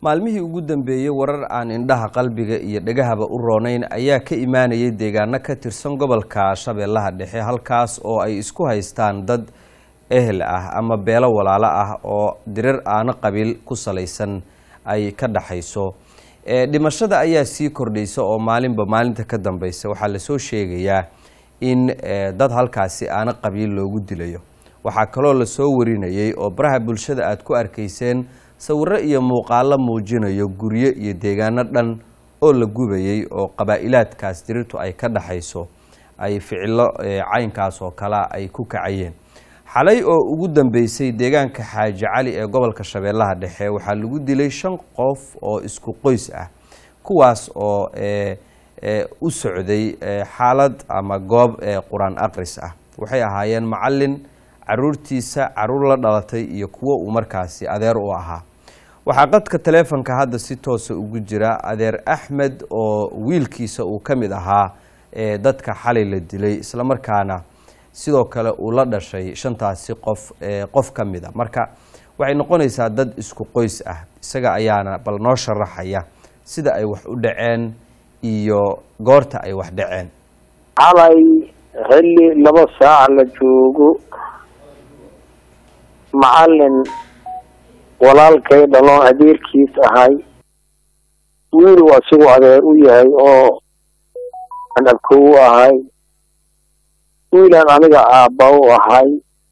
maalmihii ugu dambeeyey warar aan indhaha qalbiga iyo dhegahaba u roonayn ayaa ka imaanayay deegaano ka tirsan gobolka shabeellaha dhexe halkaas oo ay isku haystaan dad ehel ah ama beelo walaalo ah oo dirir aano qabiil ku salaysan ay ka dhaxayso dhimashada ayaa sii kordhaysa oo maalinba maalinta ka dambeysa waxaa lasoo sheegayaa in dad halkaasi aano qabiil loogu dilayo waxaa kaloo lasoo warinayay oo baraha bulshada aad ku arkayseen sawiro iyo muuqaalo muujinayo guryo iyo deegaano dhan oo la gubayay oo qabaa'ilaadkaas dirirtu ay ka dhaxayso ay ficilo caynkaas oo kale ay ku kacayeen xalay oo ugu dambeysay deegaanka xaaji cali ee gobolka shabeellaha dhexe waxaa lagu dilay shan qof oo isku qoys ah kuwaas oo u socday xaalad ama goob qur-aan aqris ah waxay ahaayeen macalin caruurtiisa caruur la dhalatay iyo kuwo uu markaasi adeer u ahaa waxaa qadka taleefonka hadda si toosa ugu jira adeer axmed oo wiilkiisa uu ka mid ahaa dadka xalay la dilay islamarkaana sidoo kale uu la dhashay shantaasi qof qof ka mid a marka waxay noqonaysaa dad isku qoys ah isaga ayaana bal noo sharaxaya sida ay wax u dhaceen iyo goorta ay wax dhaceen xalay xilli laba saac la joogo macalin walaalkay dhaloon adeerkiis ahay wiil uu asigu adeer u yahay oo aan abkow u ahay wiilaan aniga aabba u ahay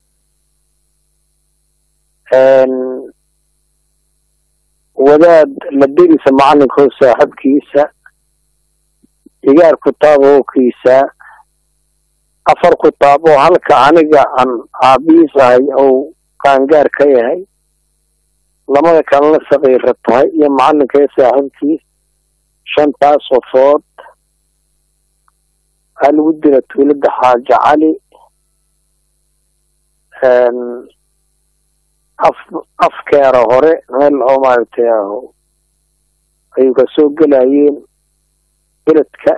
wadaad la derisa macalinkoo saaxibkiisa igaar kutaabookiisa afar kutaab oo halka aniga aan aabihiis ahay ou qaangaar ka yahay lamada kalena saqiira tahay iyo macalinka saaxiibkiis shantaas qofood aa lagu dila tuulada xaaji cali af afkeera hore meel oo maaragtay ayuu kasoo gelayeen beledka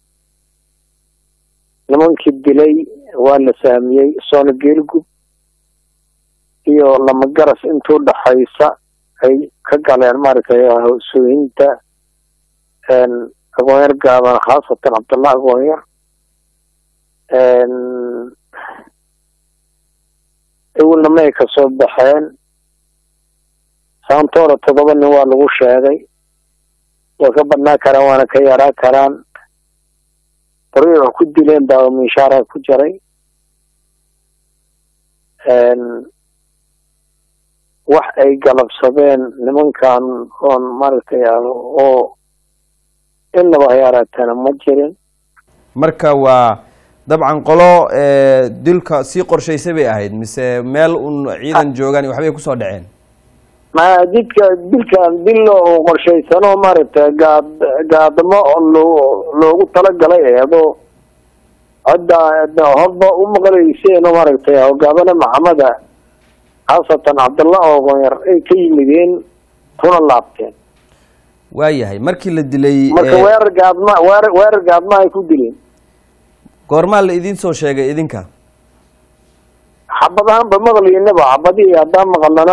nimankii dilay waa la sahmiyey soona geelgub iyo lamagaras intuu dhaxaysa ay ka galeen maaragtay soohinta agoonyar gaaban khaasatan cabdullah agoonyar ewelna ma ay kasoo baxeen saantoora toddoba nin waa lagu sheegay way ka badnaa karaan waana ka yaraa karaan bari wax ku dileen baa minshaara ku jiray wax ay galabsadeen nimankan oon maaragtay oo innaba hayaaraatana ma jirin marka waa dabcan qolo dilka sii qorshaysay bay ahayd mise meel un ciidan joogaan waxbay kusoo dhaceen ma didka dilkan dil oo qorshaysano maaragtay gaad gaadamo loo loogu talagalay eedoo hadda horba u maqlayseen oo maaragtay hogaamane maxameda khaasatan cabdallah ogoonyar ay ka yimideen kuna laabteen waayahay markii la dilay marka weerar gaadma weerar weerar gaadma ay ku dileen goormaa la idiin soo sheegay idinka xabad ahaanba maqlaynaba xabadihii haddaan maqalnana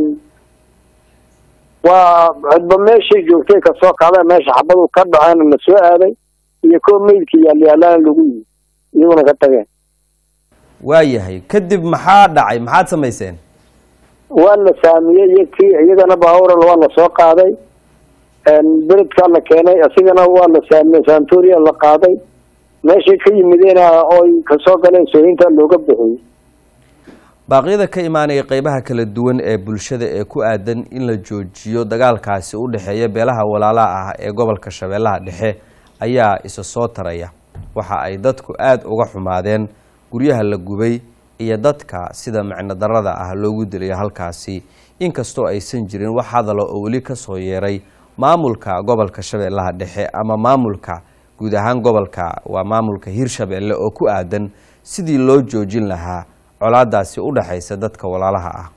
waa cidba meeshay joogtay kasoo kacda meesha xabadu ka dhaceen la soo aaday iyo koo meydka yaalyaalaan lagu yimi iyaguna ka tageen waayahay kadib maxaa dhacay maxaad samayseen waa la saamiyey iyakii iyagana baaburan waa la soo qaaday beledkaa la keenay isigana waa la saamiyey santoria la qaaday meeshay ka yimideen oy kasoo galeen sooyinta looga bixiyey baaqyada ka imaanaya qeybaha kala duwan ee bulshada ee ku aadan in la joojiyo dagaalkaasi u dhexeeya beelaha walaalaha ah ee gobolka shabeellaha dhexe ayaa isa soo taraya waxa ay dadku aada uga xumaadeen guryaha la gubay iyo dadka sida micno darada ah loogu dilayo halkaasi inkastoo aysan jirin wax hadalo oo weli kasoo yeeray maamulka gobolka shabeellaha dhexe ama maamulka guud ahaan gobolka waa maamulka hirshabeelle oo ku aadan sidii loo joojin lahaa colaadaasi u dhexaysa dadka walaalaha ah